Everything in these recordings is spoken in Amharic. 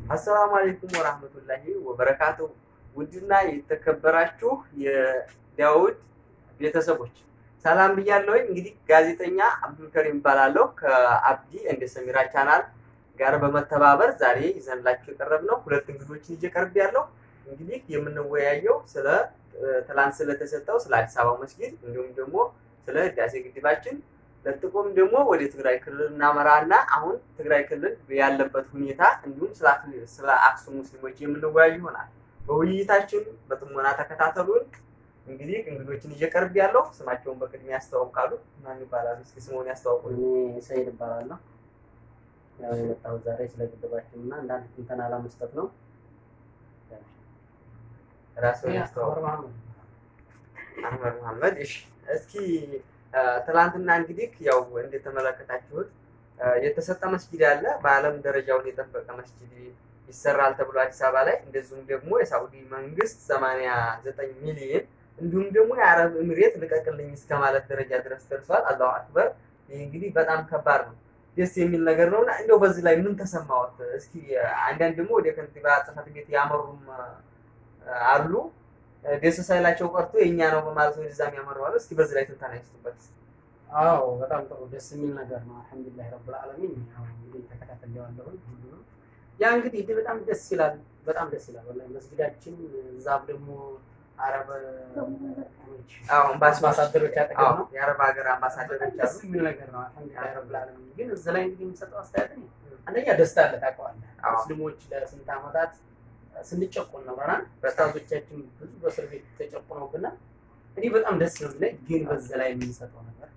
አሰላሙ አለይኩም ወራህመቱላሂ ወበረካቱ። ውድና የተከበራችሁ የዳውድ ቤተሰቦች ሰላም ብያለሁኝ። እንግዲህ ጋዜጠኛ አብዱልከሪም እባላለሁ ከአብዲ እንደ ሰሚራ ቻናል ጋር በመተባበር ዛሬ ይዘንላችሁ የቀረብነው ሁለት እንግዶችን ይዤ ቀርቤያለሁ። እንግዲህ የምንወያየው ስለ ትላንት ስለተሰጠው ስለ አዲስ አበባ መስጊድ እንዲሁም ደግሞ ስለ ህዳሴ ግድባችን ለጥቆም ደግሞ ወደ ትግራይ ክልል እናመራና አሁን ትግራይ ክልል ያለበት ሁኔታ እንዲሁም ስለ አክሱም ሙስሊሞች የምንወያይ ይሆናል። በውይይታችን በጥሞና ተከታተሉን። እንግዲህ እንግዶችን ይዤ ቀርብ ያለው ስማቸውን በቅድሚያ ያስተዋውቃሉ። ማን ይባላሉ? እስኪ ስሙን ያስተዋውቁ። እኔ ሰይድ እባላለሁ። ያው የመጣሁት ዛሬ ስለ ግድባችን እና አንዳንድ ትንተና ለመስጠት ነው። ራስዎን ያስተዋውቁ። አህመድ መሐመድ። እሺ፣ እስኪ ትላንትና እንግዲህ ያው እንደተመለከታችሁት የተሰጠ መስጊድ አለ። በዓለም ደረጃውን የጠበቀ መስጊድ ይሰራል ተብሎ አዲስ አበባ ላይ እንደዚሁም ደግሞ የሳውዲ መንግስት 89 ሚሊዮን እንዲሁም ደግሞ የአረብ ኤምሬት ልቀቅልኝ እስከ ማለት ደረጃ ድረስ ደርሷል። አላሁ አክበር። ይህ እንግዲህ በጣም ከባድ ነው፣ ደስ የሚል ነገር ነው እና እንደው በዚህ ላይ ምን ተሰማዎት? እስኪ አንዳንድ ደግሞ ወደ ከንቲባ ጽሕፈት ቤት ያመሩም አሉ ደስ ሳይላቸው ቀርቶ የእኛ ነው በማለት ወደዛ የሚያመሩ አሉ። እስኪ በዚህ ላይ ትንተና ይስጡበት። አዎ በጣም ጥሩ ደስ የሚል ነገር ነው። አልሐምዱሊላህ ረብል ዓለሚን። ያው እንግዲህ ተከታተለዋለሁ ሁሉንም። ያ እንግዲህ ይሄ በጣም ደስ ይላል፣ በጣም ደስ ይላል። ወላሂ መስጊዳችን እዛም ደግሞ አረብ አዎ አምባሳደሮች አጠገብ ነው። የአረብ ሀገር አምባሳደሮች ደስ አሉ። የሚል ነገር ነው። አልሐምዱሊላህ ረብል ዓለሚን። ግን እዚህ ላይ እንግዲህ የሚሰጠው አስተያየት እኔ አንደኛ ደስታ አለ ታውቀዋለህ። አዎ። ሙስሊሞች ለስንት ዓመታት ስንጨቆን ኖረናል። ኡስታዞቻችን ብዙ በእስር ቤት ተጨቁነውብናል። እኔ በጣም ደስ ነው የሚለኝ ግን በዛ ላይ የምንሰጠው ነገር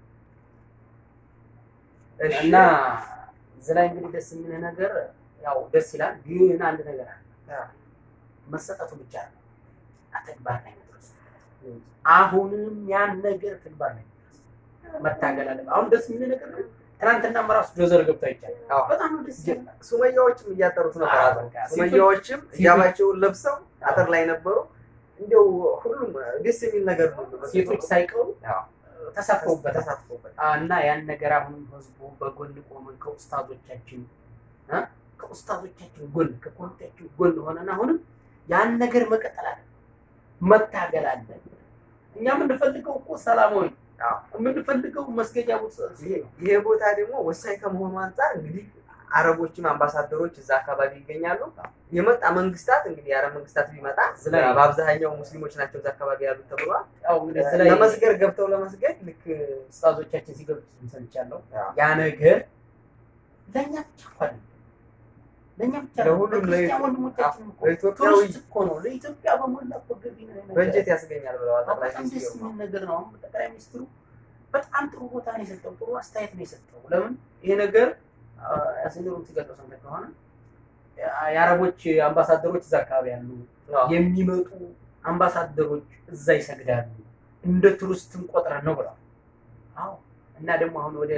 እሺ፣ እና እዚህ ላይ እንግዲህ ደስ የሚል ነገር ያው ደስ ይላል። ግን አንድ ነገር አለ መሰጠቱ ብቻ ነው ተግባር ላይ መድረሱ። አሁንም ያን ነገር ተግባር ላይ መድረሱ መታገል አለ። አሁን ደስ የሚል ነገር ነው። ትናንትና ራሱ ዶዘር ገብቶ አይቻልም። አዎ። በጣም ነው ደስ ይላል። ሱመያዎችም እያጠሩት ነበር። አዎ፣ አጥር በቃ ሱመያዎችም ሴቶች- ሂጃባቸውን ለብሰው አጥር ላይ ነበሩ። እንዲያው ሁሉም ደስ የሚል ነገር ነው። ሴቶች ሳይቀሩ አዎ፣ ተሳትፈውበታል። ተሳትፎበታል። እና ያን ነገር አሁንም ህዝቡ በጎን ቆመን ከኡስታዞቻችን እ ከኡስታዞቻችን ጎን ከኮሚቴያችን ጎን ሆነን አሁንም ያን ነገር መቀጠል አለ መታገል አለ። እኛ የምንፈልገው እኮ ሰላማዊ አዎ። የምንፈልገው መስገጃ ቦታ ይሄ- ይሄ ቦታ ደግሞ ወሳኝ ከመሆኑ አንጻር እንግዲህ አረቦችም አምባሳደሮች እዛ አካባቢ ይገኛሉ። የመጣ መንግስታት እንግዲህ የአረብ መንግስታት ቢመጣ ስለ- በአብዛኛው ሙስሊሞች ናቸው እዛ አካባቢ ያሉት ተብሏል። ያው እንግዲህ እዚህ ላይ ለመስገድ ገብተው ለመስገድ ልክ ኡስታዞቻችን ሲገልጹ ሰምቻለሁ። አዎ። ያ ነገር ለእኛ ብቻ እኮ አይደለም ለእኛ ብቻ አይደለም። ለሁሉም ለክርስቲያን ለኢትዮ- ወንድሞቻችን እኮ ለኢትዮጵያዊ ቱሪስት እኮ ነው። ለኢትዮጵያ በሞላ እኮ ገቢ ነው ይሄ ነገር። በጀት ያስገኛል ብለዋል ጠቅላይ በጣም ደስ ሚኒስትሩ። የሚል ነገር ነው። አሁን ጠቅላይ ሚኒስትሩ በጣም ጥሩ ቦታ ነው የሰጠው፣ ጥሩ አስተያየት ነው የሰጠው። ለምን ይሄ ነገር ያስንሩም ሲገልጸው ሰምተህ ከሆነ የአረቦች አምባሳደሮች እዛ አካባቢ ያሉ አዎ። የሚመጡ አምባሳደሮች እዛ ይሰግዳሉ፣ እንደ ቱሪስትም ቆጥረን ነው ብለዋል። አዎ እና ደግሞ አሁን ወደ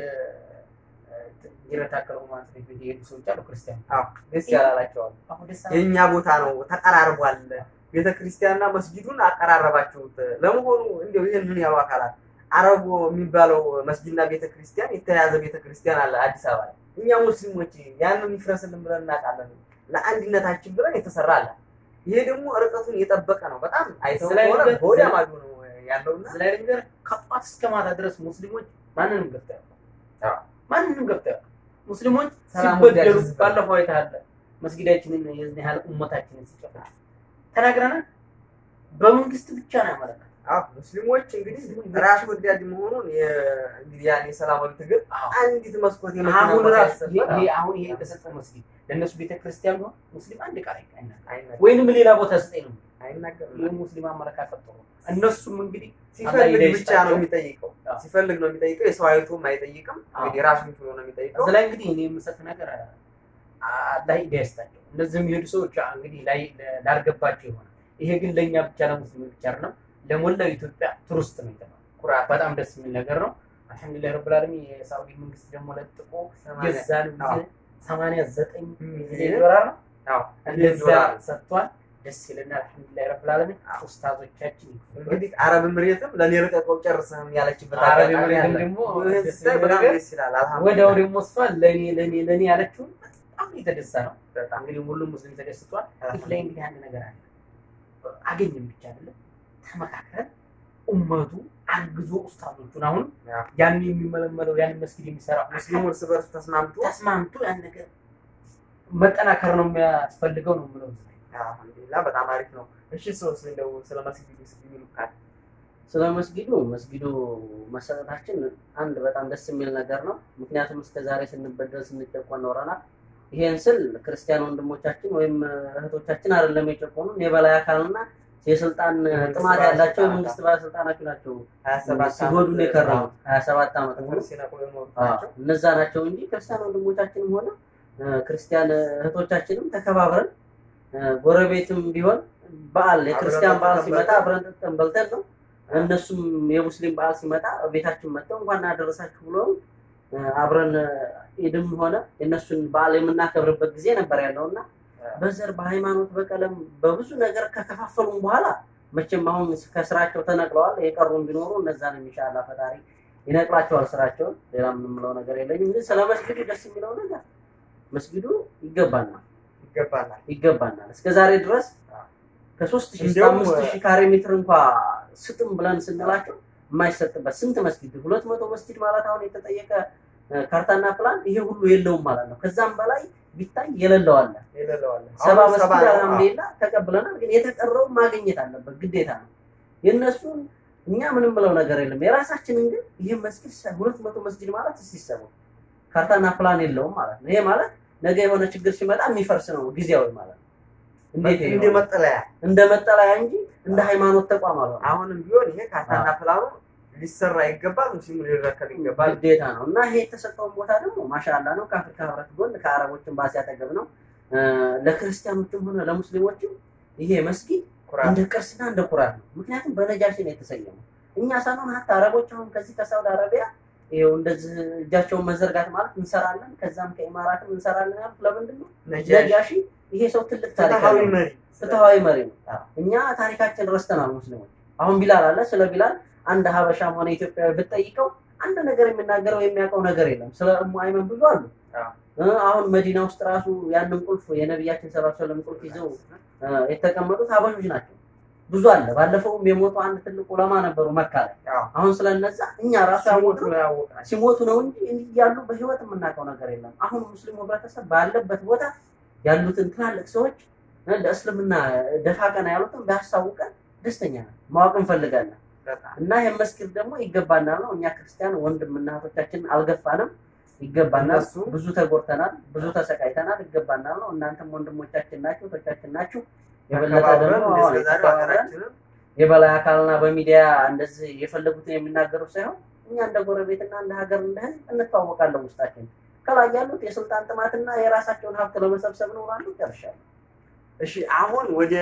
ይረታከለው ማለት ነው የሄዱ ሰዎች አሉ ክርስቲያን አዎ፣ ደስ ያላላቸዋል። አሁን ደስ የእኛ ቦታ ነው ተቀራርቧል። ቤተ ክርስቲያንና መስጊዱን አቀራረባችሁት። ለመሆኑ እንዲያው ይህን ምን ያሉ አካላት አረቡ የሚባለው መስጊድና ቤተ ክርስቲያን የተያያዘ ቤተ ክርስቲያን አለ አዲስ አበባ ላይ። እኛ ሙስሊሞች ያንን ይፍረስልን ብለን እናውቃለን። ለአንድነታችን ብለን የተሰራ አለ። ይሄ ደግሞ ርቀቱን የጠበቀ ነው። በጣም አይተው ስለ ከሆነ ነገር- በወዲያ ማዶ ነው ያለውና እዚህ ላይ ነገር ከጧት እስከ ማታ ድረስ ሙስሊሞች ማንንም ገብተው አዎ። ያውቃሉ። ማንንም ገብተው ያውቃሉ። ሙስሊሞች ሰላም ሲበደሉ ወዳድ ህዝብ ነው። ባለፈው አይተሃል። መስጊዳችንን የዚህ ያህል ኡመታችንን ሲጨፍጭፍ ተናግረናል። በመንግስት ብቻ ነው ያመለከተው። አዎ ሙስሊሞች እንግዲህ ራስ ወዳድ መሆኑን የ- እንግዲህ ያን የሰላማዊ ትግል አንዲት መስኮት የመኪና አሁን ቦታ ራሱ ሲሰበር ይሄ አሁን ይሄ የተሰጠው መስጊድ ለእነሱ ቤተክርስቲያን ነው። ሙስሊም አንድ ቃል አይናገርም። አይናገርም። ወይንም ሌላ ቦታ ስጠኝ ነው። አይናገርም። ይህ ሙስሊም አመለካከት ጥሩ ነው። እነሱም እንግዲህ ሲፈልግ አላህ ብቻ ነው ይስጣቸው። የሚጠይቀው። አዎ። ሲፈልግ ነው የሚጠይቀው። የሰው አይቶም አይጠይቅም። አዎ። እንግዲህ ራሱን ችሎ ነው የሚጠይቀው። እዚህ ላይ እንግዲህ እኔ የምሰጥ ነገር አላህ ሂዳያ ይስጣቸው። እነዚህ የሚሄዱ ሰዎች እንግዲህ ላይ ላልገባቸው ይሆናል። ይሄ ግን ለእኛ ብቻ ለሙስሊሞች ብቻ አይደለም፣ ለሞላው ኢትዮጵያ ቱሪስት ነው የተባለው። ኩራት በጣም ደስ የሚል ነገር ነው። አልሐምዱሊላህ ረብል ዓለሚን የሳውዲ መንግስት ደግሞ ለጥቆ ሰማንያ- የዛን አዎ። ጊዜ ሰማንያ ዘጠኝ ሚሊዮን ዶላር ነው አዎ፣ እንደዛ ዶላር። ሰጥቷል። ደስ ይለናል። አልሐምዱሊላህ ረብል ዓለሚን ኡስታዞቻችን ይክፈሉ። እንግዲህ አረብ ምሬትም ለኔ ርቀቀው ጨርስህም ያለችበት አረብ አጋጣሚ ኤምሬትም አለ። ደግሞ ይህን ደስ ስታይ የሚል በጣም ነገር ደስ ይላል። ወዲያው አልሐምዱሊላህ ደግሞ እሷ ለኔ ለኔ ለኔ ያለችውን በጣም የተደሳ ነው። በጣም እንግዲህ ሁሉም ሙስሊም ተደስቷል። አዎ። ይህ ላይ እንግዲህ አንድ ነገር አለ። አገኘን ብቻ አይደለም ተመካክረን ኡመቱ አግዞ ኡስታዞቹን አሁን አዎ። ያን የሚመለመለው ያን መስጊድ የሚሰራው ሙስሊሙ እርስ በርሱ ተስማምቶ ተስማምቶ ያን ነገር መጠናከር ነው የሚያስፈልገው ነው የምለው። አልሐምዱሊላህ በጣም አሪፍ ነው። እሺ ሰውስ እንደው ስለ መስጊዱ ስ የሚሉ ካል ስለ መስጊዱ መስጊዱ መሰረታችን አንድ በጣም ደስ የሚል ነገር ነው። ምክንያቱም እስከ ዛሬ ስንበደል ስንጨቆን ኖረናል። ይሄን ስል ክርስቲያን ወንድሞቻችን ወይም እህቶቻችን አይደለም የጨቆኑን የበላይ አካልና የስልጣን የመንግስት ጥማት ያላቸው ባለስልጣናት የመንግስት ባለስልጣናት ናቸው ሀያ ሰባት ሲጎዱን የከረሙት ሀያ ሰባት ዓመት ሙሉ ጥፍር ሲነቁ የኖሩት አዎ፣ ናቸው። እነዛ ናቸው እንጂ ክርስቲያን ወንድሞቻችንም ሆነ እ፣ ክርስቲያን እህቶቻችንም ተከባብረን እ፣ ጎረቤትም ቢሆን በዓል የክርስቲያን በዓል ጠጥተን ሲመጣ በልተን አብረን ጠጥተን በልተን ነው። እነሱም የሙስሊም በዓል ሲመጣ ቤታችን መጥተው እንኳን አደረሳችሁ ብሎ እ፣ አብረን እ፣ ኢድም ሆነ የእነሱን በዓል የምናከብርበት ጊዜ ነበር ያለው እና በዘር በሃይማኖት በቀለም በብዙ ነገር ከከፋፈሉም በኋላ መቼም አሁን ከስራቸው ተነቅለዋል። የቀሩን ቢኖሩ እነዛንም ኢንሻአላህ ፈጣሪ ይነቅላቸዋል ስራቸውን። ሌላ የምንለው ነገር የለኝም። ግን ስለ መስጊዱ ደስ የሚለው ነገር መስጊዱ ይገባናል ይገባናል። ይገባናል። እስከ ዛሬ ድረስ ከሶስት ሺህ እስከ እንዲያውም አምስት ሺህ ካሬ ሜትር እንኳ ስጥም ብለን ስንላቸው የማይሰጥበት ስንት መስጊድ ሁለት መቶ መስጊድ ማለት አሁን የተጠየቀ እ፣ ካርታና ፕላን ይሄ ሁሉ የለውም ማለት ነው። ከዛም በላይ ቢታይ የሌለው አለ። የሌለዋለ ሰባ አሁን ሰባ መስጊድ ነው። አልሐምዱሊላህ ተቀብለናል። ግን የተቀረው ማግኘት አለበት ግዴታ ነው። የእነሱን እኛ ምንም ብለው ነገር የለም። የራሳችንን ግን ይህ መስጊድ ሰ- ሁለት መቶ መስጊድ ማለት ሲሰቡ ካርታና ፕላን የለውም ማለት ነው። ይሄ ማለት ነገ የሆነ ችግር ሲመጣ የሚፈርስ ነው ጊዜያዊ ማለት ነው። እንዴት ይሄ እንደ ይሆናል? መጠለያ እንደ መጠለያ እንጂ እንደ ሃይማኖት ተቋም አልሆነም። አሁንም ቢሆን ይሄ ካርታና ፕላኑ ሊሰራ ይገባል። ሙስሊሙ ሊረከብ ይገባል። ግዴታ ነው እና ይሄ የተሰጠውን ቦታ ደግሞ ማሻላ ነው። ከአፍሪካ ህብረት ጎን ከአረቦች ኤምባሲ አጠገብ ነው። እ፣ ለክርስቲያኖችም ሆነ ለሙስሊሞችም ይሄ መስጊድ ኩራት እንደ ቅርስና እንደ ኩራት ነው። ምክንያቱም በነጃሺ ነው የተሰየመው። እኛ ሳንሆን ሀታ አረቦች አሁን ከዚህ ከሳውዲ አረቢያ ይኸው እንደዚህ እጃቸውን መዘርጋት ማለት እንሰራለን፣ ከዛም ከኢማራትም እንሰራለን ያሉት ለምንድን ነው? ነጃሽ ነጃሺ ይሄ ሰው ትልቅ ታሪክ ፍትሃዊ አለው። መሪ ፍትሃዊ መሪ ነው። አዎ። እኛ ታሪካችን ረስተናል ሙስሊሞች። አሁን ቢላል አለ። ስለ ቢላል አንድ ሀበሻም ሆነ ኢትዮጵያዊ ብትጠይቀው አንድ ነገር የሚናገረው የሚያውቀው ነገር የለም። ስለ እሙ አይመን ብዙ አሉ። አዎ። እ፣ አሁን መዲና ውስጥ ራሱ ያንን ቁልፍ የነቢያችን ሰለላሁ ዐለይሂ ወሰለም ቁልፍ ይዘው እ፣ የተቀመጡት ሀበሾች ናቸው። ብዙ አለ። ባለፈውም የሞቱ አንድ ትልቅ ዑለማ ነበሩ መካ ላይ። አዎ። አሁን ስለነዛ እኛ ራሱ ሲሞቱ ያወቅነው ነው ያወቅናቸው። ሲሞቱ ነው እንጂ እንዲህ ያሉ በህይወት የምናውቀው ነገር የለም። አሁን ሙስሊሙ ህብረተሰብ ባለበት ቦታ ያሉትን ትላልቅ ሰዎች እ፣ ለእስልምና ደፋ ቀና ያሉትን ቢያስታውቀን ደስተኛ ነን፣ ማወቅ እንፈልጋለን። በጣም እና ይህን መስጊድ ደግሞ ይገባናል ነው። እኛ ክርስቲያን ወንድምና እህቶቻችን አልገፋንም፣ ይገባናል። እነሱ- ብዙ ተጎድተናል፣ ብዙ ተሰቃይተናል፣ ይገባናል ነው። እናንተም ወንድሞቻችን ናችሁ፣ እህቶቻችን ናችሁ። የበለጠ ተከባብረን ደግሞ እንደ አሁን እስከዛሬው ተከባብረን ሀገራችንን የበላይ አካልና በሚዲያ እንደዚህ የፈለጉትን የሚናገሩ ሳይሆን እኛ እንደ ጎረቤትና እንደ ሀገር እንደ ህዝብ እንተዋወቃለን። ውስጣችን ከላይ ያሉት የስልጣን ጥማትና የራሳቸውን ሀብት ለመሰብሰብ ነው ላሉ ጨርሻለሁ። እሺ አሁን ወደ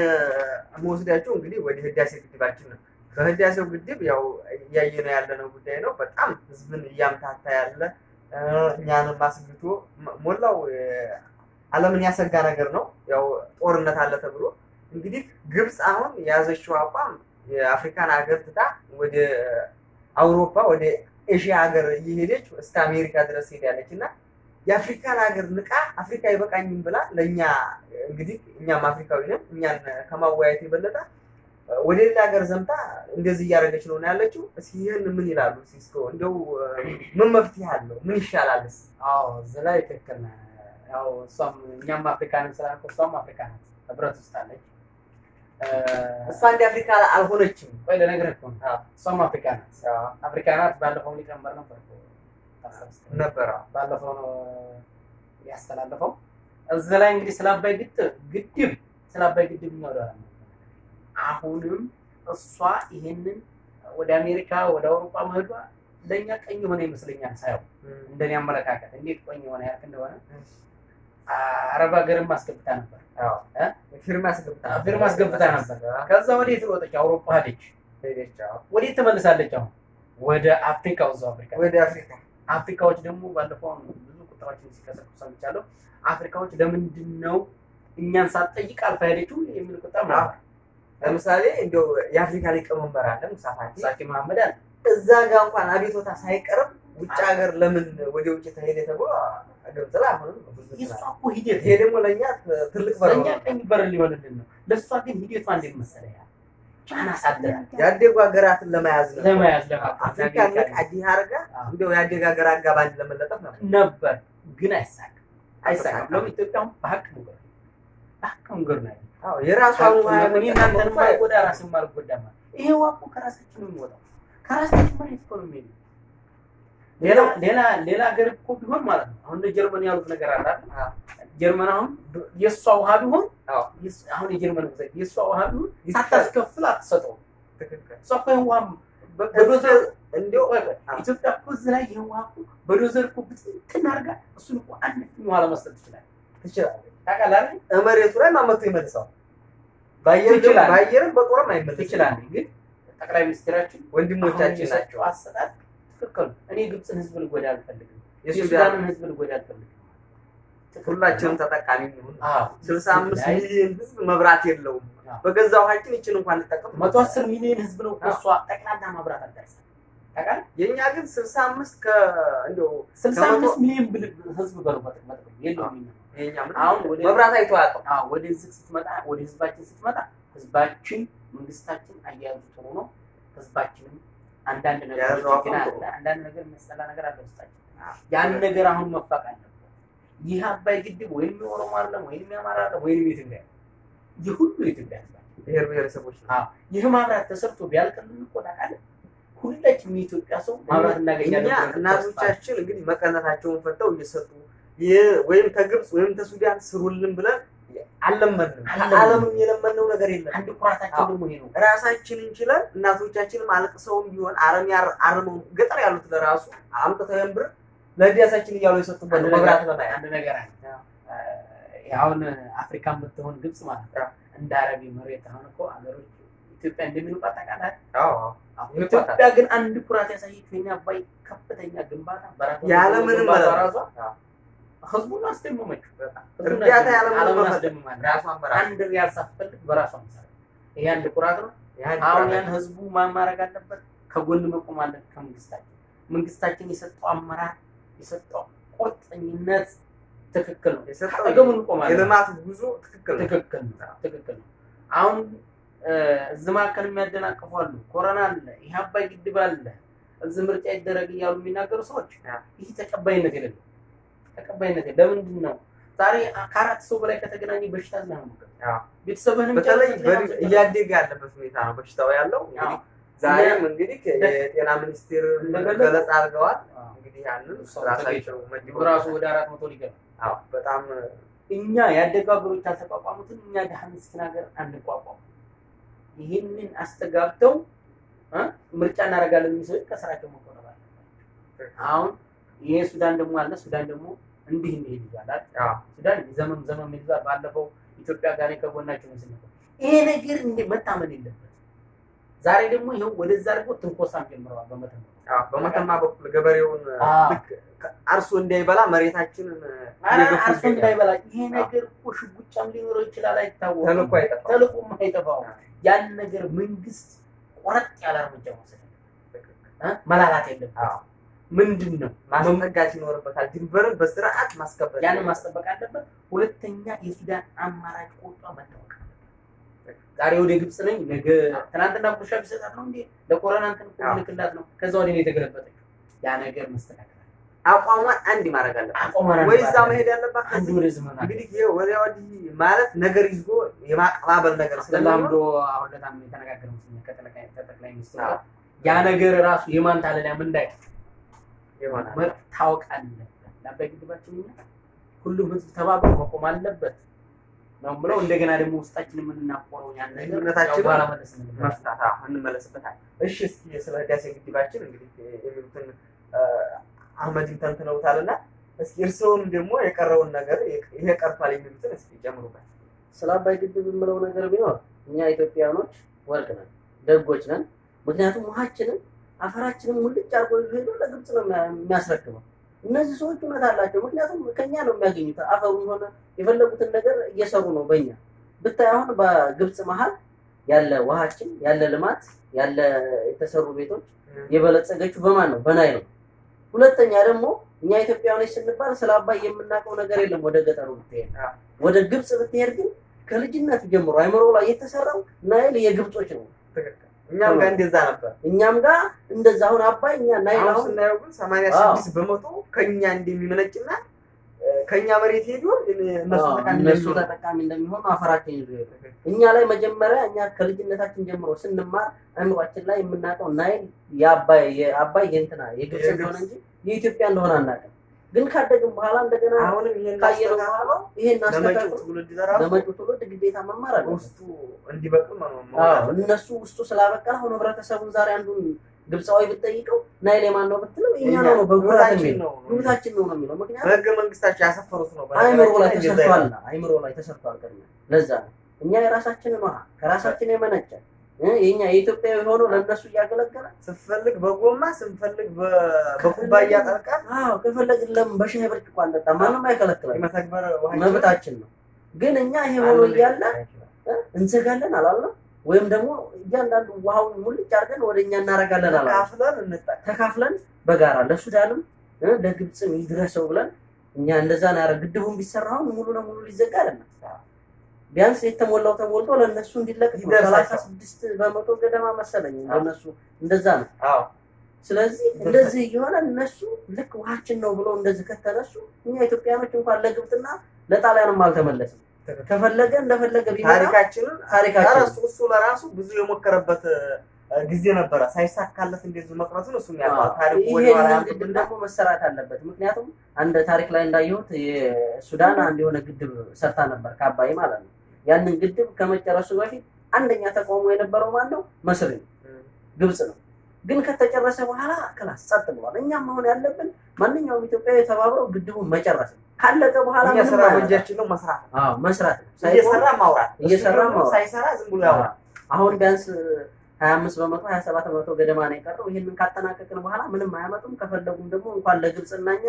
መወስዳቸው እንግዲህ ወደ ህዳሴ ግድባችን ነው። በህዳሴው ግድብ ያው እያየነው ያለነው ጉዳይ ነው። በጣም ህዝብን እያምታታ ያለ እ፣ እኛንም አስግቶ ሞ- ሞላው እ፣ ዓለምን ያሰጋ ነገር ነው። ያው ጦርነት አለ ተብሎ እንግዲህ ግብፅ አሁን የያዘችው አቋም የአፍሪካን ሀገር ትታ ወደ አውሮፓ ወደ ኤሽያ ሀገር እየሄደች እስከ አሜሪካ ድረስ ሄዳለች እና የአፍሪካን ሀገር ንቃ አፍሪካ አይበቃኝም ብላ ለእኛ እንግዲህ እኛም አፍሪካዊ ነን እኛን ከማወያየት የበለጠ ወደ ሌላ ሀገር ዘምታ እንደዚህ እያደረገች ነው ያለችው። እስኪ ይህን ምን ይላሉ? እስኪ እስከ እንደው ምን መፍትሄ አለው? ምን ይሻላልስ? አዎ እዚህ ላይ ትክክል ነህ። ያው እሷም እኛም አፍሪካንን ስላልኩ እሷም አፍሪካ ናት፣ ህብረት ውስጥ አለች። እ፣ እሷ እንደ አፍሪካ አልሆነችም። ቆይ ልነግርህ እኮ ነው። አዎ። እሷም አፍሪካ ናት፣ አፍሪካ ናት። ባለፈው ሊቀመንበር ነበር እኮ ታስታውስ ከሆነ። ነበረ ባለፈው ነው ያስተላለፈው። እዚህ ላይ እንግዲህ ስለ አባይ ግድብ ግድብ ስለ አባይ ግድብ እናወራለን። አሁንም እሷ ይሄንን ወደ አሜሪካ ወደ አውሮፓ መሄዷ ለእኛ ቀኝ የሆነ ይመስለኛል ሳየው እንደኔ አመለካከት እንዴት ቆኝ የሆነ ያልክ እንደሆነ አረብ ሀገርም አስገብታ ነበር፣ ፊርማ አስገብታ ፊርማ አስገብታ ነበር። ከዛ ወዴት ሮጠች? አውሮፓ ሄደች። ሄደች። አዎ። ወዴት ትመልሳለች? አሁን ወደ አፍሪካ እዛው አፍሪካ ወደ አፍሪካ አፍሪካዎች ደግሞ ባለፈው አሁን ብዙ ቁጥራዎችን ሲቀሰቅሱ ሰምቻለሁ። አፍሪካዎች ለምንድን ነው እኛን ሳትጠይቅ አልፋ ሄደችው የሚል ቁጥር ነበር። ለምሳሌ እንደው የአፍሪካ ሊቀመንበር አለ ሙሳ ፋቂ ሳኪ መሐመድ አለ እዛ ጋር እንኳን አቤቶታ ሳይቀርብ ውጭ ሀገር ለምን ወደ ውጭ ተሄደ ተብሎ ግብጽ ላይ አሁንም ብዙ የእሷ ስራ- እኮ ሂደት ይሄ ደግሞ ለእኛ ትልቅ በር ለእኛ ነው። ቀኝ በር ሊሆንልን ነው። ለእሷ ግን ሂደቷ እንዴት መሰለህ ያ ጫና አሳድራል ያደጉ ሀገራትን ለመያዝ ነው። ለመያዝ ለማቀፍ አፍሪካ ንቅ አዲህ አርጋ እንዲያው ያደገ ሀገር አጋባንድ ለመለጠፍ ነው። ነበር ግን አይሳካም አይሳካም። ለምን ኢትዮጵያም በሀቅ መንገድ ነው። በሀቅ መንገድ ነው ያለው። አዎ የራሷ እኔ እናንተን ማልጎዳ ራስን ማልጎዳ ማለት ይሄ ዋቁ ከራሳችን ነው የሚወጣው ከራሳችን መሬት እኮ ነው የሚሄደው። ሌላ ሌላ ሌላ ሀገር እኮ ቢሆን ማለት ነው አሁን እንደ ጀርመን ያሉት ነገር አለ አይደል? አዎ። ጀርመን አሁን የእሷ ውሃ ቢሆን አዎ። የእሷ- አሁን የጀርመን ውሰድ የእሷ ውሃ ቢሆን ሳታስከፍል አትሰጠውም። ትክክል እሷ እኮ ይሄን ውሃ በ- በዶዘር እንዲያው ቆይ ቆይ፣ ኢትዮጵያ እኮ እዚህ ላይ ይሄን ውሃ እኮ በዶዘር እኮ ብትንትን አድርጋ እሱን እኮ አንድ ፍኝ ውሃ ለመስጠት ትችላለች። ትችላለች። ታውቃለህ አይደል? መሬቱ ላይ ማመቱ ይመልሰዋል። በአየር ትችላለች። በአየርም በጦርም አይመለስም። ትችላለች። ግን ጠቅላይ ሚኒስትራችን ወንድሞቻችን አሁን ናቸው። የሰጠው አሰጣጥ ትክክል ነው። እኔ ግብፅን ህዝብ ልጎዳ አልፈልግም። የሱዳን የሱዳንን ህዝብ ልጎዳ አልፈልግም። ትክክል ሁላችንም ነው። ተጠቃሚ እንሁን። አዎ፣ ስልሳ አምስት ላይ ሚሊዮን ህዝብ መብራት የለውም። አዎ። በገዛ ውሃችን ይችን እንኳን እንጠቀም። መቶ አስር ሚሊዮን ህዝብ ነው እኮ እሷ ጠቅላላ ማብራት አልደረሰም። ታውቃለህ? የእኛ ግን ስልሳ አምስት ከ እንዲያው ስልሳ ከመቶ- አምስት ሚሊዮን ብል ህዝብ በሩበት መጥቶ የለውም እኛ የእኛ ምን አሁን ወደ- መብራት አይቶ አያውቅም። አዎ ወደ ህዝብ ስትመጣ ወደ ህዝባችን ስትመጣ ህዝባችን መንግስታችን አያያዙ ጥሩ ነው። ህዝባችንም አንዳንድ ነገሮች የያዘው ግን አቋም አለ ጥሩ ነው። አንዳንድ ነገር የሚያስጠላ ነገር አለ ውስጣችን። አዎ። ያን ነገር አሁን መፋቅ አለበት። ይህ አባይ ግድብ ወይም የኦሮሞ አይደለም ወይም የአማራ አይደለም ወይም የትግራይ አይደለም። ይህ ሁሉ የኢትዮጵያ ህዝብ ነው። ብሔር ብሔረሰቦች ነው። አዎ ይህ ማብራት ተሰርቶ ቢያልቅልን እኮ ታውቃለህ፣ ሁላችንም የኢትዮጵያ ሰው ማብራት እናገኛለን እኛ ብለን ተስፋ እናቶቻችን እንግዲህ መቀነታቸውን ፈተው እየሰጡ የ- ወይም ከግብፅ ወይም ከሱዳን ስሩልን ብለን አልለመንም። አልለመንም። ከዓለምም የለመነው ነገር የለም። አንድ ኩራታችን ደግሞ ይሄ ነው። ራሳችንን ችለን እናቶቻችንም አልቅሰውም ቢሆን አረም ያር- አርመው ገጠር ያሉት ለራሱ አምጥተው ያን ብር ለህዳሴያችን እያሉ የሰጡበት አንድ ነው መብራት ነገር- ለማያ አንድ ነገር አለ። አሁን አፍሪካ የምትሆን ግብጽ ማለት ነው እንደ አረቢ መሬት አሁን እኮ ሀገሮች ኢትዮጵያ እንደሚሉባት ታውቃለህ። ኢትዮጵያ ግን አንድ ኩራት ያሳየችው የኛ አባይ ከፍተኛ ግንባታ በራሷ ያለምንም ግንባታ መለመን። ራሷ አዎ። ህዝቡን አስደመመችው። ህዝቡን እርዳታ አስደመመች። ያለምንም ዓለምን መፈለግ። አስደምማለች። ራሷን በራሷ አንድ ሪያል ሳትፈልግ በራሷ መሰረት ይሄ አንድ ኩራት ነው። ያን አሁን ኩራት ያን ህዝቡ ማን ማድረግ አለበት? ከጎን መቆም አለበት ከመንግስታችን። መንግስታችን የሰጠው አመራር የሰጠው ቁርጠኝነት ትክክል ነው። የሰጠው አጠገቡ እንቆማለን። የልማት ጉዞ ትክክል ነው። ትክክል ነው። ትክክል ነው። አሁን እ፣ እዚህ መካከል የሚያደናቅፉ አሉ። ኮሮና አለ፣ ይህ አባይ ግድብ አለ፣ እዚህ ምርጫ ይደረግ እያሉ የሚናገሩ ሰዎች ያ። ይህ ተቀባይነት የሌለው ተቀባይነት የለ- ለምንድን ነው ዛሬ ከአራት ሰው በላይ ከተገናኘ በሽታ ዝና ነው ያ። ቤተሰብህንም በተለይ ጨርሰህ በድ- ጤና እያደገ ያለበት ሁኔታ ነው በሽታው ያለው። እንግዲህ ዛሬም እንግዲህ የጤና ሚኒስቴር እንደገለጸው- ገለጻ አድርገዋል። አዎ። እንግዲህ ያንን ሰው ራሳቸው ተገኝቶ መድበው ራሱ ወደ አራት መቶ ሊገባ አዎ፣ በጣም እኛ ያደጉ ሀገሮች ያልተቋቋሙትን እኛ ድሀ ምስኪን ሀገር አንቋቋሙ። ይህንን አስተጋብተው እ ምርጫ እናደርጋለን የሚል ሰዎች ከስራቸው መቆጠብ አለባቸው። አሁን ይሄ ሱዳን ደግሞ አለ። ሱዳን ደግሞ እንዲህ እንዲህ ይዟል አይደል? አዎ፣ ሱዳን ዘመም ዘመም ይዟል። ባለፈው ኢትዮጵያ ጋር ከጎናቸው ምስል ነበር። ይሄ ነገር እንደ መታመን የለበት። ዛሬ ደግሞ ይኸው ወደዛ አድርጎ ትንኮሳም ጀምረዋል በመተማ አዎ። በመተማ በኩል ገበሬውን አዎ። ልክ አርሶ እንዳይበላ መሬታችንን ኧረ እየገፉ አርሶ ይገኛሉ። እንዳይበላ ይሄ ነገር እኮ ሽጉጫም ሊኖረው ይችላል፣ አይታወቅም። ተልእኮ አይጠፋም። ተልእኮም አይጠፋው። ያን ነገር መንግስት ቆረጥ ያለ እርምጃ መውሰድ እ? መላላት የለበትም። አዎ። ምንድን ነው ማስጠጋት ይኖርበታል። ድንበርን በስርዓት ማስከበር ያንን ማስጠበቅ አለበት። ሁለተኛ የሱዳን አማራጭ ቁጣ መታወቅ አለበት። ዛሬ ወደ ግብፅ ነኝ ነገ ትናንትና ቁሻ ቢሰጣት ነው እንዴ ለኮሮና እንትን እኮ አዎ። ልክላት ነው። ከዛ ወደ እኔ የተገለበጠችው ያ ነገር መስተካከል አለ። አቋሟን አንድ ማድረግ አለባት። አቋሟን አንድ ወይ እዛ ማድረግ መሄድ ያለባት አንድ ከዚህ ወደ ዝመና እንግዲህ ይሄ ወዲያ ወዲህ ማለት ነገር ይዞ የማቀባበል ነገር ስለሚሆን ተላምዶ አሁን ለታም የተነጋገረ መስሎኛል ከጠቅላይ ከጠቅላይ ሚኒስትሩ አዎ። ጋር ያ ነገር ራሱ የማንታለያ ምን እንዳይ ይሆናል። መታወቅ አለበት። ለአባይ ግድባችን እኛ ሁሉም ህዝብ ተባብሮ መቆም አለበት ነው ብለው እንደገና ደግሞ ውስጣችን የምናቆረው ያን ነገር ልዩነታችንን ያው በኋላ መለስ እንልበታለን። መፍታት አዎ፣ እንመለስበታል። እሺ እስኪ ስለ ህዳሴ ግድባችን እንግዲህ የሚሉትን አ፣ አህመድን ተንትነውታልና እስኪ እርስዎም ደግሞ የቀረውን ነገር ይሄ ቀርቷል የሚሉትን እስኪ ጨምሩበት። ስለ አባይ ግድብ የምለው ነገር ቢኖር እኛ ኢትዮጵያውያኖች ወርቅ ነን፣ ደጎች ነን። ምክንያቱም ውሃችንን አፈራችንን ሙልጭ አርጎ ይዞ ሄዶ ለግብፅ ነው የሚያ- የሚያስረክበው። እነዚህ ሰዎች እውነት አላቸው። ምክንያቱም ከኛ ነው የሚያገኙት። አፈሩ ሆነ የፈለጉትን ነገር እየሰሩ ነው በእኛ ብታይ። አሁን በግብፅ መሀል ያለ ውሃችን ያለ ልማት ያለ የተሰሩ ቤቶች የበለጸገችው በማን ነው? በናይል ነው። ሁለተኛ ደግሞ እኛ ኢትዮጵያውያኖች ስንባል ስለ አባይ የምናውቀው ነገር የለም። ወደ ገጠሩ ብትሄድ፣ አዎ። ወደ ግብፅ ብትሄድ ግን ከልጅነት ጀምሮ አይምሮ ላይ የተሰራው ናይል የግብጾች ነው። ትክክል። እኛም ጋር እንደዛ ነበር። እኛም ጋር እንደዛ አሁን አባይ እኛ ናይል አሁን አሁን ስናየው ግን ሰማንያ ስድስት በመቶ ከኛ እንደሚመነጭና እ፣ ከኛ መሬት ሄዶ እነሱ አዎ፣ ተጠቃሚ እነሱ እንደሚሆኑ ተጠቃሚ እንደሚሆኑ አፈራችን ይዞ ይሄዱ። እኛ ላይ መጀመሪያ እኛ ከልጅነታችን ጀምሮ ስንማር አእምሯችን ላይ የምናውቀው ናይል የአባይ የአባይ የእንትና የግብፅ የግብፅ። እንደሆነ እንጂ የኢትዮጵያ እንደሆነ አናውቅም። ግን ካደግን በኋላ እንደገና አሁንም ይሄን ካየነው አስተካክሎ በኋላ ይሄን ለመጪው አስተካክሎ ትውልድ ለራሱ ለመጪው ትውልድ ግዴታ መማር አለ። ውስጡ እንዲበቅል መ- መሆን አዎ አለበት። እነሱ ውስጡ ስላበቀል አሁን ህብረተሰቡን ዛሬ አንዱን ግብፃዊ ብትጠይቀው ናይል የማን ነው ብትለው የኛ ነው ነው በጉራት ህይወታችን የሚል ነው ህይወታችን ነው ነው የሚለው ምክንያቱም በህገ መንግስታቸው ያሰፈሩት ነው። አይምሮ ላይ በነገራችን እንደዛ ተሰርቷል ይላል። አይምሮ ላይ ተሰርቷል ቅድሚያ ለዛ ነው እኛ የራሳችንን ውሃ ከራሳችን የመነጨ እ የኛ የኢትዮጵያዊ ሆኖ ለእነሱ እያገለገለ ስንፈልግ በጎማ ስንፈልግ በ- በኩባያ ጠልቀን አዎ ከፈለግን ለምን በሻይ ብርጭቆ አንጠጣ ማንም አይከለክለን የመተግበር ውሃችን መብታችን ነው ግን እኛ ይሄ ሆኖ አንድ እያለ ይችላል። እ እንዘጋለን አላልነው ወይም ደግሞ እያንዳንዱ ውሃውን ሙልጭ አድርገን ወደ እኛ እናደርጋለን አላልነው ተካፍለን እንጠቀም። ተካፍለን በጋራ ለሱዳንም እ ለግብፅም ይድረሰው ብለን እኛ እንደዛ ነው ያደረግ ግድቡን ቢሰራ አሁን ሙሉ ለሙሉ ሊዘጋ አይደለም ቢያንስ የተሞላው ተሞልቶ ለእነሱ እንዲለቅ ነው። ይደርሳቸው። ሰላሳ ስድስት በመቶ ገደማ መሰለኝ ለእነሱ እንደዛ ነው። አዎ ስለዚህ እንደዚህ እየሆነ እነሱ ልክ ውሃችን ነው ብሎ እንደዚህ ከተነሱ እኛ ኢትዮጵያኖች እንኳን ለግብፅና ለጣሊያንም አልተመለስም። ትክክል። ከፈለገ እንደፈለገ ቢመጣ ታሪካችንን ታሪካችን ኧረ እሱ እሱ ለራሱ ብዙ የሞከረበት እ፣ ጊዜ ነበረ። ሳይሳካለት እንደዚሁ መቅረቱን እሱም ያውቀዋል። ታሪኩ ወደ ኋላ ይሄንን ያምጡትና ግድብ ደግሞ መሰራት አለበት። ምክንያቱም አንድ ታሪክ ላይ እንዳየሁት የሱዳን አንድ የሆነ ግድብ ሰርታ ነበር ከአባይ ማለት ነው። ያንን ግድብ ከመጨረሱ በፊት አንደኛ ተቃውሞ የነበረው ማን ነው? መስሪ ነው፣ ግብፅ ነው። ግን ከተጨረሰ በኋላ ክላስ ጸጥ ብሏል። እኛም መሆን ያለብን ማንኛውም ኢትዮጵያዊ ተባብረው ግድቡን መጨረስ ነው። ካለቀ በኋላ እኛ ምንም ስራ አያመጣም። በእጃችን ነው መስራት ነው። አዎ መስራት ነው። ሳይቆም እየሰራ ማውራት እየሰራ እሱ ደግሞ ማውራት። ሳይሰራ ዝም ብሎ ያወራል። አሁን ቢያንስ ሀያ አምስት በመቶ ሀያ ሰባት በመቶ ገደማ ነው የቀረው። ይህንን ካጠናቀቅን በኋላ ምንም አያመጡም። ከፈለጉም ደግሞ እንኳን ለግብፅና እኛ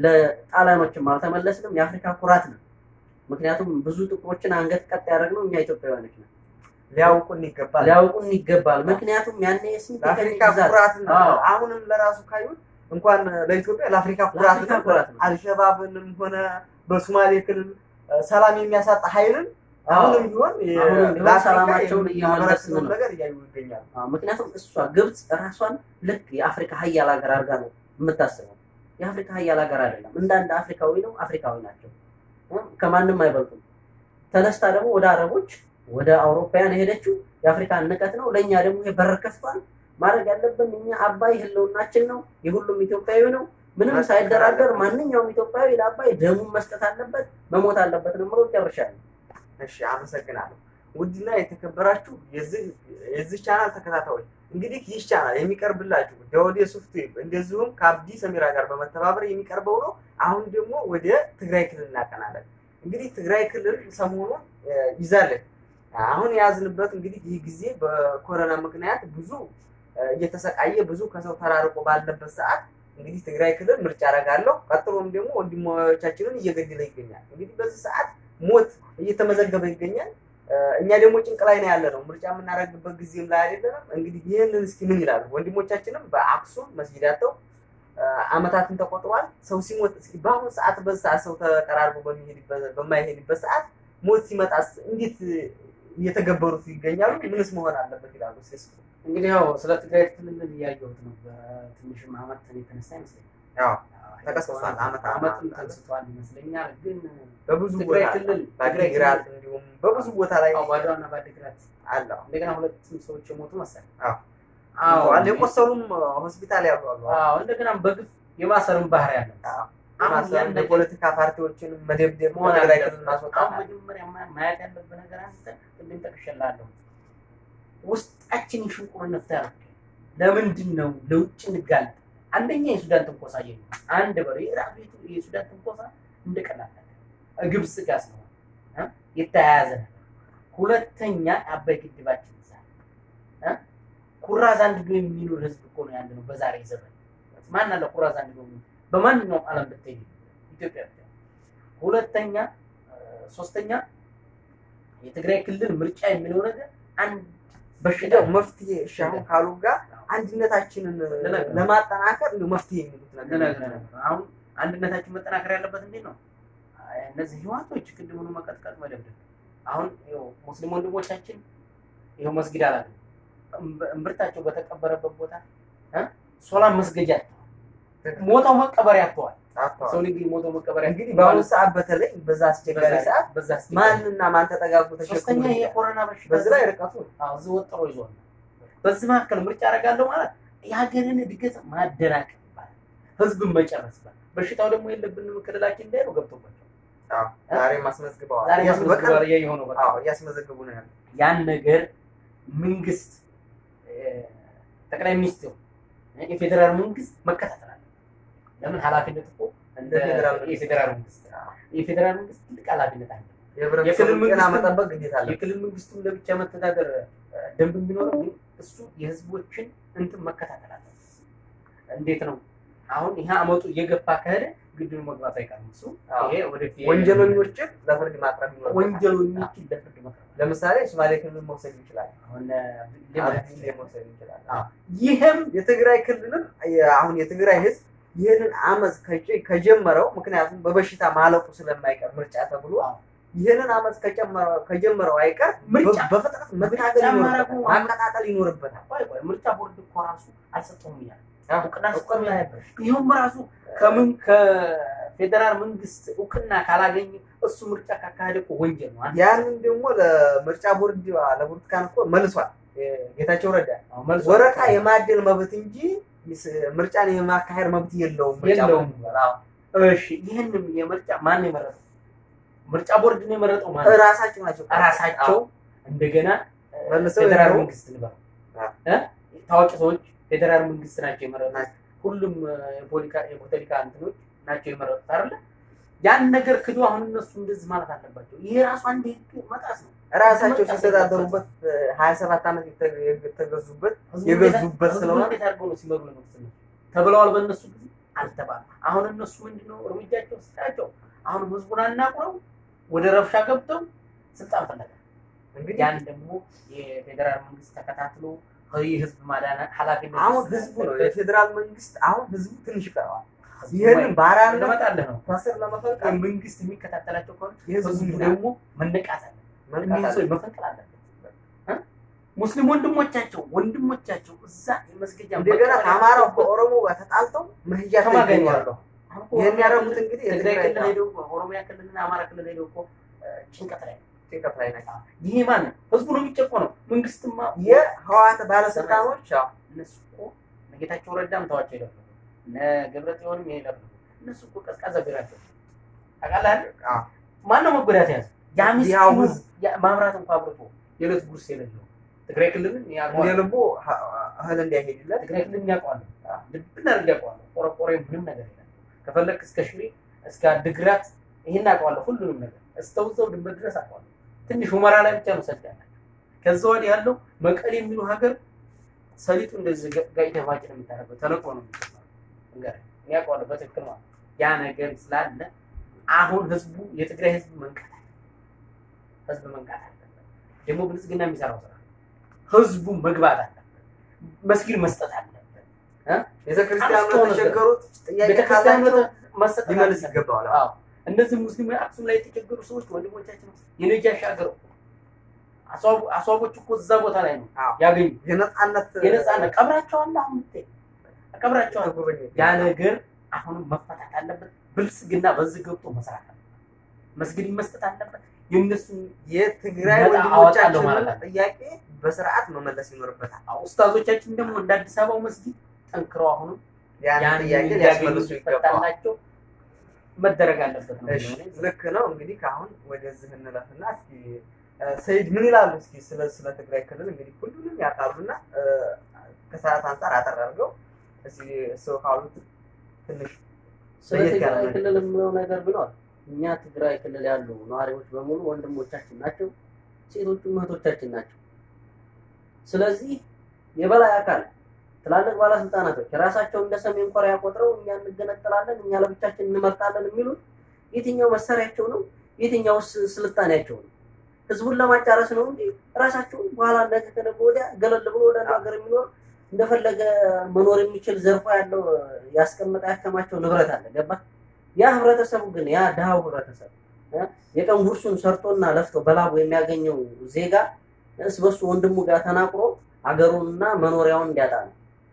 ለጣሊያኖችም አልተመለስንም። የአፍሪካ ኩራት ነው። ምክንያቱም ብዙ ጥቁሮችን አንገት ቀጥ ያደረግነው እኛ ኢትዮጵያውያኖች ነው። ሊያውቁን ይገባል። ሊያውቁን ይገባል። ምክንያቱም ያኔ የስንት ቀን ለአፍሪካ ግዛት ኩራት ነው። አዎ። አሁንም ለራሱ ካዩት እንኳን ለኢትዮጵያ ለአፍሪካ ኩራት ለአፍሪካ ነው። ኩራት ነው። አልሸባብንም ሆነ በሶማሌ ክልል እ፣ ሰላም የሚያሳጣ ኃይልን አዎ። አሁንም ቢሆን የ- አሁንም ቢሆን ለአፍሪካ ሰላማቸውን እየመለስን የሚያበረክተውን ነው። ነገር እያዩ ይገኛሉ። አዎ፣ ምክንያቱም እሷ ግብፅ ራሷን ልክ የአፍሪካ ሀያል ሀገር አድርጋ ነው የምታስበው። የአፍሪካ ሀያል ሀገር አይደለም። እንደ አንድ አፍሪካዊ ነው። አፍሪካዊ ናቸው። እ፣ ከማንም አይበልጡም። ተነስታ ደግሞ ወደ አረቦች ወደ አውሮፓውያን የሄደችው የአፍሪካን ንቀት ነው። ለእኛ ደግሞ ይሄ በር ከፍቷል። ማድረግ ያለብን እኛ አባይ ህልውናችን ነው፣ የሁሉም ኢትዮጵያዊ ነው። ምንም መስጠት ሳይደራደር አለበት። ማንኛውም ኢትዮጵያዊ ለአባይ ደሙን መስጠት አለበት፣ መሞት አለበት ነው የምለው። ጨርሻለሁ። እሺ አመሰግናለሁ። ውድና የተከበራችሁ የዚህ የዚህ ቻናል ተከታታዮች እንግዲህ ይህ ቻናል የሚቀርብላችሁ ዳውድ ሶፍትዌር እንደዚሁም ከአብዲ ሰሚራ ጋር በመተባበር የሚቀርበው ነው። አሁን ደግሞ ወደ ትግራይ ክልል እናቀናለን። እንግዲህ ትግራይ ክልል ሰሞኑን እ፣ ይዛለን አሁን የያዝንበት እንግዲህ ይህ ጊዜ በኮሮና ምክንያት ብዙ እ፣ እየተሰቃየ ብዙ ከሰው ተራርቆ ባለበት ሰዓት እንግዲህ ትግራይ ክልል ምርጫ አደርጋለሁ ቀጥሎም ደግሞ ወንድሞቻችንን እየገደለ ይገኛል። እንግዲህ በዚህ ሰዓት ሞት እየተመዘገበ ይገኛል። እ፣ እኛ ደግሞ ጭንቅ ላይ ነው ያለ ነው። ምርጫ የምናደርግበት ጊዜም ላይ አይደለንም። እንግዲህ ይህንን እስኪ ምን ይላሉ? ወንድሞቻችንም በአክሱም መስጊድ አጥተው እ፣ አመታትን ተቆጥሯል። ሰው ሲሞት እስኪ በአሁኑ ሰዓት በዚህ ሰዓት ሰው ተቀራርቦ በሚሄድበት በማይሄድበት ሰዓት ሞት ሲመጣስ እንዴት እየተገበሩት ይገኛሉ? ምንስ መሆን አለበት ይላሉ? እስኪ እስኪ እንግዲህ ያው ስለ ትግራይ ክልል እያየሁት ነው። በትንሽም አመት የተነሳ ይመስለኛል ያው ተቀስቅሷል። አመት አመትም ተንስቷል ይመስለኛል። ግን በብዙ ትግራይ ቦታ ክልል በአዲግራት እንዲሁም በብዙ ቦታ ላይ አዎ፣ ባድዋና በአዲግራት አለው እንደገና ሁለትም ሰዎች የሞቱ መሰለኝ። አዎ። አዎ አለ የቆሰሉም ሆስፒታል ያሉ አሉ። አዎ፣ እንደገና በግፍ የማሰርም ባህሪ ያለ አዎ። አሁን ማሰር ያን ነገር የፖለቲካ ፓርቲዎችን መደብደብ መሆን ከትግራይ አለበት። ክልል ማስወጣት አሁን መጀመሪያ ማ- ማየት ያለብህ ነገር አንተ ቅድም ጠቅሼልሃለሁ። ውስጣችንን ሽንቁር እንፍታ። ለምንድን ነው ለውጭ እንጋለጥ? አንደኛ የሱዳን ትንኮሳ የ አንድ በሬ ራሱ የቱ- የሱዳን ትንኮሳ እንደቀላል ነገር ግብጽ ጋር ስለሆነ እ? የተያያዘ ነገር። ሁለተኛ አባይ ግድባችን ይዛ እ? ኩራዝ አንድዶ የሚኖር ህዝብ እኮ ነው ያለ ነው በዛሬ ዘመን። ማን አለ ኩራዝ አንድዶ የሚኖር? በማንኛውም ዓለም ብትሄድ ኢትዮጵያ ብቻ። ሁለተኛ እ፣ ሶስተኛ የትግራይ ክልል ምርጫ የሚለው ነገር አንድ በሽታ እንደው መፍትሄ እሺ አሁን ካሉ ጋር አንድነታችንን ልነግርህ ነው። ለማጠናከር እንደው መፍትሄ የሚሉት ነገር ልነግርህ ነበር። አሁን አንድነታችን መጠናከር ያለበት እንዴት ነው? አይ፣ እነዚህ ህዋቶች ቅድሙኑ መቀጥቀጥ መደብደብ። አሁን ይኸው ሙስሊም ወንድሞቻችን ይኸው መስጊድ አላለም እምብርታቸው በተቀበረበት ቦታ እ ሶላም መስገጃ አጥተዋል። ሞተው መቀበሪያ አጥተዋል። አጥተዋል። ሰው ልጅ ሞተው መቀበሪያ እንግዲህ በአሁኑ ሰዓት በተለይ በዛ አስቸጋሪ ሰዓት በዛ አስቸጋሪ ማንና ማን ተጠጋግቶ ተሸክሞ ሶስተኛ ይሄ ይሄዳል? የኮሮና በሽታ በዚህ ላይ ርቀቱ ነው። አዎ እዚህ ወጥሮ ይዟል። በዚህ መካከል ምርጫ አደርጋለሁ ማለት የሀገርን እድገት ማደናቀፍ ይባላል። ህዝብን መጨረስ ይባላል። በሽታው ደግሞ የለብንም ክልላችን እንዳይሉ ገብቶባቸው አዎ፣ ዛሬ ማስመዝግበዋል። ዛሬ እያስ- በቀን- ማስመዝገብ የሆነው በቃ አዎ፣ እያስመዘግቡ ነው ያለው። ያን ነገር መንግስት እ፣ ጠቅላይ ሚኒስትሩ እ፣ የፌዴራል መንግስት መከታተል አለ። ለምን ኃላፊነት እኮ እንደ የፌዴራል መንግስት። የፌዴራል መንግስት የፌዴራል መንግስት ትልቅ ኃላፊነት አለ። የህብረተሰቡን የክልል ጤና መንግስት- መጠበቅ ግዴታ አለ። የክልል መንግስቱን ለብቻ መተዳደር እ፣ ደንብ ቢኖረው ግን እሱ የህዝቦችን እንትን መከታተል አለ። እንዴት ነው አሁን ይሄ አመጡ እየገፋ ከሄደ ግድሉ መግባት አይቀርም። እሱ አዎ። ይሄ ወደፊት ወንጀለኞችን ለፍርድ ማቅረብ ይኖርበታል። ወንጀለኞችን ለፍርድ መቅረብ ለምሳሌ ሶማሌ ክልል መውሰድ ይችላል። አሁን አብዲሌ መውሰድ ይችላል። አዎ። ይህም የትግራይ ክልልም የ- አሁን የትግራይ ህዝብ ይህንን አመፅ ከጀ- ከጀመረው ምክንያቱም በበሽታ ማለቁ ስለማይቀር ምርጫ ተብሎ አዎ። ይህንን አመፅ ከጨመረው- ከጀመረው አይቀር ምርጫ በ- በፍጥነት መታገል ምርጫ ይኖርበታል፣ ማድረጉ- ማቀጣጠል ይኖርበታል። ቆይ ቆይ ምርጫ ቦርድ እኮ ራሱ አልሰጠውም እያለ አዎ፣ እውቅና እውቅና ሰጠው ነበር። ይኸውም ራሱ ከምን ከፌዴራል መንግስት እውቅና ካላገኘ እሱ ምርጫ ካካሄደ እኮ ወንጀል ነው። አንድ ያንን ደግሞ ለምርጫ ቦርድ ለብርቱካን እኮ መልሷል ጌታቸው ረዳ አዎ፣ መልሶ ወረቃ የማደል መብት እንጂ ይስ- ምርጫን የማካሄድ መብት የለውም። ምርጫ የለውም። ቦርድ። አዎ። እሺ ይህንም የምርጫ ማን ነው የመረጠው? ምርጫ ቦርድ ነው የመረጠው ማለት ነው። እራሳቸው ናቸው ራሳቸው እንደገና እ፣ መልሰው ፌዴራል ደግሞ- መንግስት ንበረው አዎ። እ? ታዋቂ ሰዎች ፌዴራል መንግስት ናቸው የመረጡት። ናቸው። ሁሉም እ፣ የፖለቲካ- የፖለቲካ እንትኖች ናቸው የመረጡት አይደለ? ያን ነገር ክዶ አሁን እነሱ እንደዚህ ማለት አለባቸው። ይሄ ራሱ አንድ ህግ መጣስ ነው። ራሳቸው መጣስ ሲተዳደሩበት ሀያ ሰባት ዓመት የተ- የተገዙበት ህዝቡ የገዙበት እንዴት- ስለሆነ ህዝቡ እንዴት አድርገው ነው ሲመሩ የኖሩት እነሱ? ተብለዋል። በእነሱ ጊዜ አልተባሉ። አሁን እነሱ ምንድነው እርምጃቸው ስታቸው አሁን ህዝቡን አናቁረው ወደ ረብሻ ገብተው ስልጣን ፈለገ። እንግዲህ ያን ደግሞ የፌዴራል መንግስት ተከታትሎ የህዝብ ማዳን ኃላፊነት አሁን ወስዶ ህዝቡ ነው ያለበት የፌዴራል መንግስት አሁን ህዝቡ ትንሽ ይቀረዋል። ህዝቡ ይህንን ወይ- ባራነት ልመጣልህ ነው። ከስር ለመፈልቀል መንግስት የሚከታተላቸው ከሆነ የህዝቡ ህዝቡ ሚና ደግሞ መነቃት አለ መንቃት እኒህን አለ። ሰዎች መፈንቀል አለበት። እ? ሙስሊም ወንድሞቻቸው ወንድሞቻቸው እዛ የመስገጃ እንደገና መቀበሪያ ከአማራው ያለበት ከኦሮሞ ጋር ተጣልተው መሄጃ ከማን ጋር ይገኛሉ። ያለው? አሁን እኮ ይህን ኦሮሚያ ያደረጉት ክልል- እንግዲህ ትግራይ የትግራይ ክልል ሄደው እኮ ኦሮሚያ ክልልና አማራ ክልል ሄደው እኮ እ፣ ጭንቀት ላይ ነው። ጭንቀት ላይ ናቸው። ይሄ ማን ነው? ህዝቡ ነው የሚጨቆነው። መንግስትማ የህወሓት ባለስልጣኖች አዎ፣ እነሱ እኮ እነ ጌታቸው ረዳም ተዋቸው ይደፍሩ እነ ገብረ ጽዮንም ይሄ ይደፍሩ እነሱ እኮ ቀዝቃዛ ቢራቸው ታውቃለህ አይደል? አዎ። ማነው መጎዳት ያዘ? ያ ያው ምስኪኑ ህዝብ ያ- ማብራት እንኳ አብርቶ የዕለት ጉርስ የሌለው ትግራይ ክልልን እንደ ያውቀዋል። ልቡ ህ- እህል እንዲያሄድለት ትግራይ ክልልን ያውቀዋል። ልብን አድርጌ ያውቀዋል። ቆረቆሬ ምንም ነገር የለም። ከፈለክ እስከ ሽሬ እስከ ድግራት ይሄን አውቀዋለሁ። ሁሉንም ነገር እስተውዘው ድንበር ድረስ አውቀዋለሁ። ትንሽ ሁመራ ላይ ብቻ ነው ሰልፍ ያላቸው። ከዛ ወዲህ ያለው መቀሌ የሚሉ ሀገር ሰሊጡ እንደዚህ ጋ- ጋጭ ደፋጭ ነው የምታደርገው። ተለቆ ነው የሚሰራው። እንግዲህ እኔ አውቀዋለሁ በትክክል ማለት ነው። ያ ነገር ስላለ አሁን ህዝቡ የትግራይ ህዝብ መንቃት አለ ህዝብ መንቃት አለበት። ደግሞ ብልጽግና የሚሰራው ስራ ህዝቡ መግባት አለበት። መስጊድ መስጠት አለበት። ቤተክርስቲያኑ አስተውሎ ነበር። ለተቸገሩት ጥያቄ ቤተክርስቲያን ካላቸው መስጠት ሊመልስ አለበት። ይገባዋል። አዎ እነዚህ ሙስሊም አክሱም ላይ የተቸገሩ ሰዎች ወንድሞቻችን የነጃሽ ሀገር እኮ አስዋቡ- አስዋቦች እኮ እዛ ቦታ ላይ ነው አዎ። ያገኙ የነጻነት የነጻነት ቀብራቸው አለ አሁን ብታይ ቀብራቸው አለ። ተጎበኘ። ያ ነገር አሁንም መፈታት አለበት። ብልጽግና በዚህ ገብቶ መስራት አለበት። መስጊድ መስጠት አለበት። የእነሱን የትግራይ ነፃ አወጣለሁ ማለት ወንድሞቻችንን ነው። ጥያቄ በስርዓት መመለስ ይኖርበታል። አዎ፣ ኡስታዞቻችን ደግሞ እንደ አዲስ አበባው መስጊድ ጠንክረው አሁንም ያን ያን ጥያቄ እንዲያገኙ ሊያስመልሱ ይገባል። ይፈታላቸው መደረግ አለበት ነው እሺ የሚሆነው። ልክ ነው። እንግዲህ ከአሁን ወደዚህ እንለፍና እስኪ እ፣ ሰይድ ምን ይላሉ? እስኪ ስለ ስለ ትግራይ ክልል እንግዲህ ሁሉንም ያውቃሉና እ፣ ከሰዓት አንጻር አጠር አድርገው እስኪ ሰው ካሉት ትንሽ ስለ ለየት ያለ ትግራይ ነገር። ክልል የምለው ነገር ቢኖር እኛ ትግራይ ክልል ያሉ ነዋሪዎች በሙሉ ወንድሞቻችን ናቸው፣ ሴቶቹም እህቶቻችን ናቸው። ስለዚህ የበላይ አካል ትላልቅ ባለስልጣናቶች ራሳቸው እንደ ሰሜን ኮሪያ ቆጥረው እኛ እንገነጠላለን፣ እኛ ለብቻችን እንመርጣለን የሚሉት የትኛው መሳሪያቸው ነው? የትኛውስ ስልጣኔያቸው ነው? ህዝቡን ለማጫረስ ነው እንጂ ራሳቸው በኋላ ነገ ከነገ ወዲያ ገለል ብሎ ወደ አንድ ሀገር የሚኖር እንደፈለገ መኖር የሚችል ዘርፎ ያለው ያስቀመጠ ያከማቸው ንብረት አለ። ገባ? ያ ህብረተሰቡ ግን ያ ድሃው ህብረተሰብ እ የቀን ጉርሱን ሰርቶና ለፍቶ በላቡ የሚያገኘው ዜጋ እስ በሱ ወንድሙ ጋር ተናቅሮ አገሩንና መኖሪያውን እንዲያጣ ነው።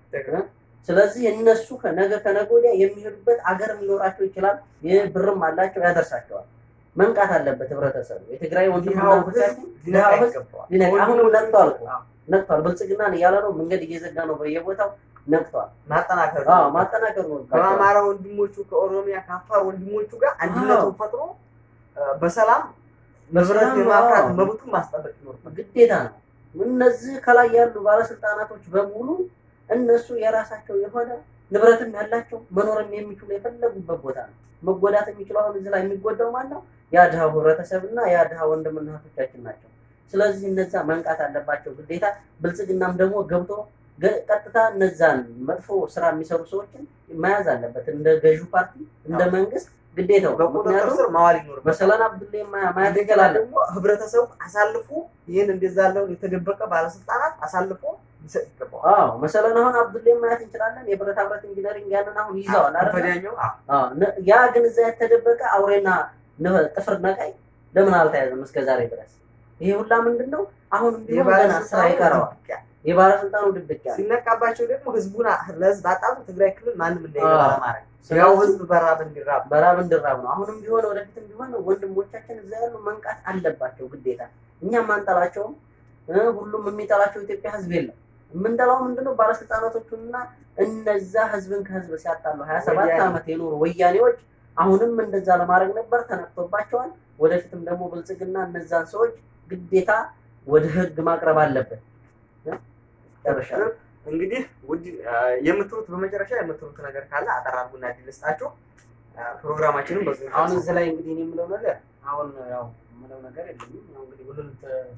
ስለዚህ እነሱ ከነገ ከነገ ወዲያ የሚሄዱበት አገርም ሊኖራቸው ይችላል። ይህ ብርም አላቸው ያደርሳቸዋል። መንቃት አለበት ህብረተሰቡ። የትግራይ ወንድምና ድሃው እህቶቻችን ህዝብ ድሃው ሊነቃ ህዝብ ይገባዋል። ሊነቃ አሁንም ነቅቷል እኮ አዎ፣ ነቅቷል። ብልጽግናን እያለ ነው መንገድ እየዘጋ ነው በየቦታው ነቅቷል። ማጠናከር አዎ ነው። ማጠናከር ነው። ከአማራ ወንድሞቹ ከኦሮሚያ ከአፋር ወንድሞቹ ጋር አንድነቱን ፈጥሮ እ፣ በሰላም ንብረት በሰላም የማፍራት አዎ። መብቱን ማስጠበቅ ይኖርበታል። ግዴታ ነው። እነዚህ ከላይ ያሉ ባለስልጣናቶች በሙሉ እነሱ የራሳቸው የሆነ ንብረትም ያላቸው መኖርም የሚችሉ የፈለጉበት ቦታ ነው። መጎዳት የሚችለው አሁን እዚህ ላይ የሚጎዳው ማን ነው? ያ ድሃው ህብረተሰብ እና ያ ድሃ ወንድምና እህቶቻችን ናቸው። ስለዚህ እነዛ መንቃት አለባቸው ግዴታ። ብልጽግናም ደግሞ ገብቶ ገ- ቀጥታ እነዛን መጥፎ ስራ የሚሰሩ ሰዎችን መያዝ አለበት። እንደ ገዢው ፓርቲ እንደ አዎ። መንግስት ግዴታው። በቁጥጥር ምክንያቱም ስር ማዋል ይኖርበታል። መሰለን አብዱላ ማየት እንደገና ይችላለን። ደግሞ ህብረተሰቡ አሳልፎ ይህን እንደዛ ያለውን የተደበቀ ባለስልጣናት አሳልፎ ሊሰጥ ይገባዋል። አዎ መሰለን አሁን አብዱላ ማየት እንችላለን። የብረታ ብረት ኢንጂነሪንግ ያንን አሁን ይዘዋል አይደል? ከፈዲያኛው አዎ፣ አዎ፣ ነ- ያ ግን እዛ የተደበቀ አውሬና ነ- ጥፍር ነቃይ ለምን አልተያዘም እስከ ዛሬ ድረስ? ይሄ ሁላ ምንድን ነው? አሁንም ቢሆን ገና ስራ የባለስልጣኑ ይቀረዋል። ድብቂያ የባለስልጣኑ ድብቅ ያለ ሲነቃባቸው ደግሞ ህዝቡን ለህዝብ አጣሉ ትግራይ ክልል ማንም እንዳይገባ አዎ። ለማድረግ ስለዚህ- ያው ህዝብ በራብ እንዲራብ በራብ እንድራብ ነው። አሁንም ቢሆን ወደፊትም ቢሆን ወንድሞቻችን እዛ ያሉ መንቃት አለባቸው ግዴታ። እኛም አንጠላቸውም። እ፣ ሁሉም የሚጠላቸው ኢትዮጵያ ህዝብ የለም። የምንጠላው ምንድነው? ባለስልጣናቶቹና እነዛ ህዝብን ከህዝብ ሲያጣሉ ሀያ ሰባት ወያኔ። ዓመት የኖሩ ወያኔዎች አሁንም እንደዛ ለማድረግ ነበር፣ ተነክቶባቸዋል። ወደፊትም ደግሞ ብልጽግና እነዛን ሰዎች ግዴታ ወደ ህግ ማቅረብ አለበት። እ? ጨርሻለሁ። እንግዲህ ውድ አ፣ የምትሉት በመጨረሻ የምትሉት ነገር ካለ አጠር አድርጉና እድል ልስጣችሁ። አ፣ ፕሮግራማችንን በዚህ አሁን እዚህ ላይ እንግዲህ እኔ የምለው ነገር አሁን ያው የምለው ነገር የለኝም። ያው እንግዲህ ሁሉንም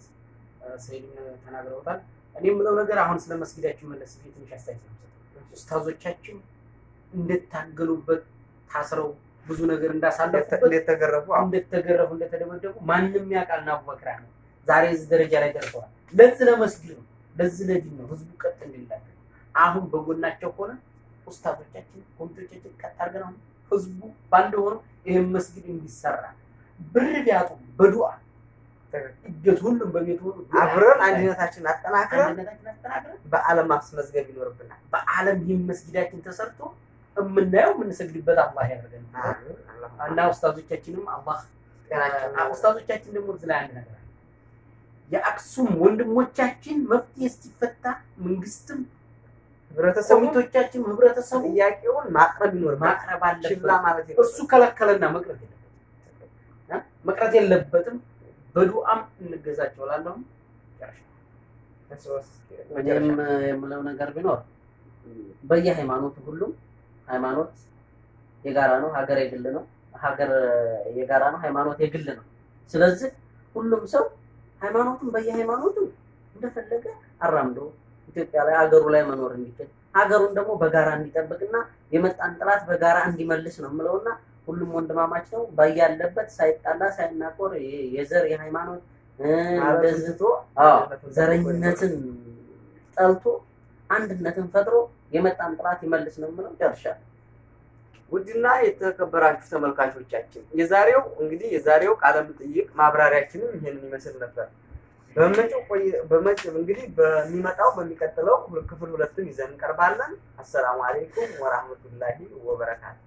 ሰይድም ተናግረውታል። እኔ የምለው ነገር አሁን ስለ መስጊዳችን መለስ ብዬ ትንሽ አስተያየት ነው የምሰጠው። ኡስታዞቻችን እንደታገሉበት ታስረው ብዙ ነገር እንዳሳለፉበት እንደተገረፉ አዎ፣ እንደተገረፉ እንደተደበደቡ ማንም ያውቃል። እና አቡበክር ነው ዛሬ እዚህ ደረጃ ላይ ደርሰዋል። ለዚህ ለመስጊድ ነው፣ ለዚህ ለዲን ነው፣ ህዝቡ ቀጥ እንዲላቸው አሁን በጎናቸው ሆነ ኡስታዞቻችን ኮሚቴዎቻችን ቀጥ አድርገን አሁን ህዝቡ በአንድ ሆኖ ይህን መስጊድ እንዲሰራ ብር ቢያጡ በዱዓ እጀት ሁሉም በቤት ሆኖ ዱዓ አብረን አንድነታችንን አጠናክረን አንድነታችን አጠናክረን በዓለም ማስመዝገብ ይኖርብናል። በዓለም ይህን መስጊዳችን ተሰርቶ የምናየው የምንሰግድበት አላህ ያደርገን አሜን። አላህ እና ኡስታዞቻችንም አላህ ጤናቸውን አ- ኡስታዞቻችን ደግሞ እዚህ ላይ አንድ ነገር አለ። የአክሱም ወንድሞቻችን መፍትሄ እስኪፈታ መንግስትም ህብረተሰቡ ኮሚቴዎቻችን ህብረተሰቡ ጥያቄውን ማቅረብ ይኖርበታል። ማቅረብ ችላ አለበት። ማለት እሱ ከለከለና መቅረት የለበትም እ? መቅረት የለበትም። በዱዓም እንገዛቸው እላለሁ። እኔም የምለው ነገር ቢኖር በየሃይማኖቱ ሁሉም ሃይማኖት የጋራ ነው፣ ሀገር የግል ነው። ሀገር የጋራ ነው፣ ሃይማኖት የግል ነው። ስለዚህ ሁሉም ሰው ሃይማኖቱን በየሃይማኖቱ እንደፈለገ አራምዶ ኢትዮጵያ ላይ ሀገሩ ላይ መኖር እንዲችል ሀገሩን ደግሞ በጋራ እንዲጠብቅና የመጣን ጥላት በጋራ እንዲመልስ ነው የምለውና ሁሉም ወንድማማች ነው ባያለበት ሳይጣላ ሳይናቆር የ- የዘር የሃይማኖት እ፣ እንደዚህ አዎ ዘረኝነትን ጠልቶ አንድነትን ፈጥሮ የመጣን ጥላት ይመልስ ነው የምለው። ጨርሻለሁ። ውድና የተከበራችሁ ተመልካቾቻችን የዛሬው እንግዲህ የዛሬው ቃለ መጠይቅ ማብራሪያችንም ይሄንን ይመስል ነበር። በመጪው ቆይ በመጪው እንግዲህ በሚመጣው በሚቀጥለው ክፍል ሁለትን ይዘን እንቀርባለን። አሰላሙ አለይኩም ወራህመቱላሂ ወበረካቱ።